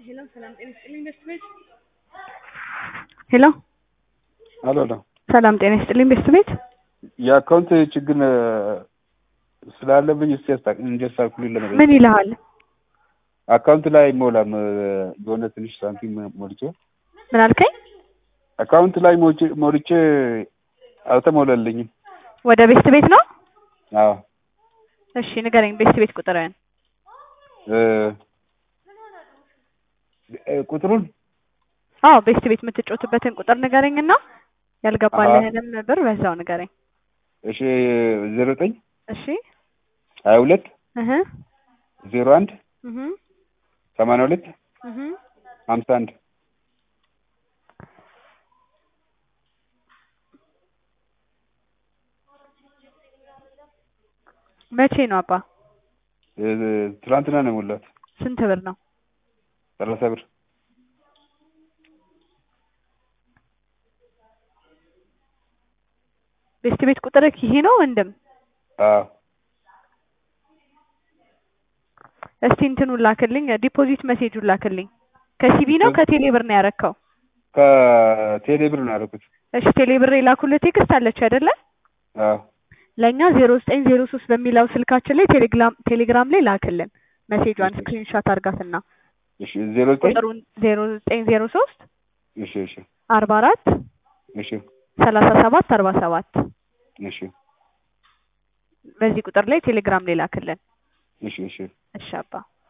ሄሎ ሰላም ጤና ይስጥልኝ ቤስት ቤት ሄሎ አሎ አሎ ሰላም ጤና ይስጥልኝ ቤስት ቤት የአካውንት ችግር ስላለብኝ እስቲ ያስታ እንዲያስተካክሉልኝ ለመጠየቅ ምን ይልሃል? አካውንት ላይ አይሞላም የሆነ ትንሽ ሳንቲም ሞልቼ ምን አልከኝ? አካውንት ላይ ሞልቼ ሞልቼ አልተሞላልኝም። ወደ ቤስት ቤት ነው? አዎ እሺ ንገረኝ ቤስት ቤት ቁጥርህን። እ ቁጥሩን አዎ ቤስት ቤት የምትጫወትበትን ቁጥር ንገረኝና ያልገባልህንም ብር በዛው ንገረኝ። እሺ ዜሮ ዘጠኝ እሺ ሀያ ሁለት እህ ዜሮ አንድ እህ ሰማንያ ሁለት እህ ሀምሳ አንድ መቼ ነው አባ? እ ትናንትና ነው የሞላት ስንት ብር ነው? ሰላሳ ብር ቤስት ቤት ቁጥርህ ይሄ ነው ወንድም? አዎ እስቲ እንትኑን ላክልኝ፣ ዲፖዚት ሜሴጁን ላክልኝ። ከሲቢ ነው ከቴሌ ብር ነው ያረከው? ከቴሌ ብር ነው ያደረኩት። እሺ ቴሌ ብር የላኩልህ ቴክስት አለች አይደለ? አዎ ለእኛ ዜሮ ዘጠኝ ዜሮ ሶስት በሚለው ስልካችን ላይ ቴሌግራም ቴሌግራም ላይ ላክልን መሴጇን ስክሪንሾት አድርጋትና እሺ ዜሮ ዘጠኝ ቁጥሩን ዜሮ ዘጠኝ ዜሮ ሶስት እሺ እሺ አርባ አራት እሺ ሰላሳ ሰባት አርባ ሰባት እሺ በዚህ ቁጥር ላይ ቴሌግራም ላይ ላክልን። እሺ እሺ እሺ አባ